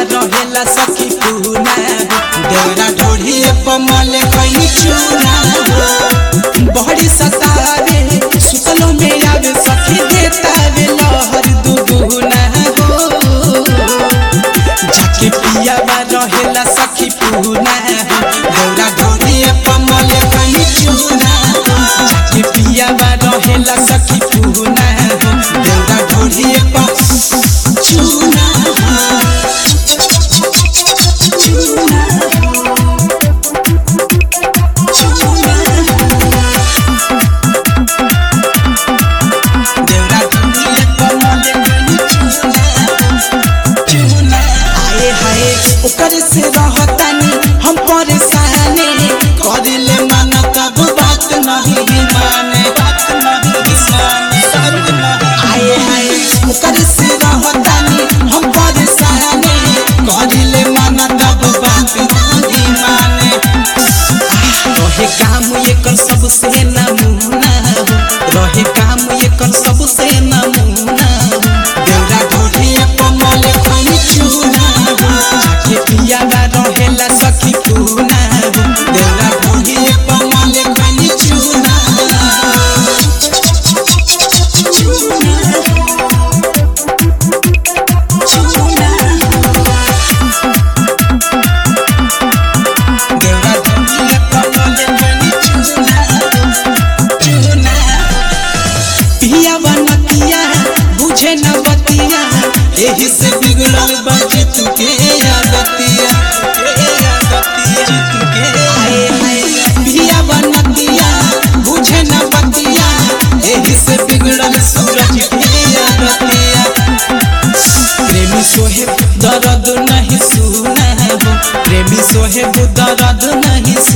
रहेला सखी पूना देवरा ढोढ़िए पमल कहीं चूना बड़ी सतावे सुतलो में आवे सखी देतावे लहर दुगुना हो जाके पिया बा रहेला सखी पूना देवरा ढोढ़िए पमल कहीं चूना जाके पिया बा रहेला सखी पूना देवरा ढोढ़िए पम चूना देवरा ढोढ़िए पमल कहीं चूना आए हाय ओकर से रहतानी हम परेशानी करिले मन तब बात नहीं माने बात नहीं माने आए हाय ओकर से रहतानी हम परेशानी करिले मन तब बात नहीं माने रहे काम एकर सबसे नमूना हो रहे काम एकर सबसे नमूना हो देवरा ढोढ़िए कमल खनी चूना हो जाके पिया बा रहेला सखी पूना हो देवरा ढोढ़िए कमल खनी चूना देवरा ढोढ़िए कमल खनी चूना चूना पिया बनतिया बुझे न बतिया एही से बिगड़ल बाजे तुके आदतिया हाय हाय पिया बनतिया बुझे न बतिया एही से बिगड़ल सूरज के आदतिया प्रेमी सोहे दर्द नहीं सुना हो प्रेमी सोहे दर्द नहीं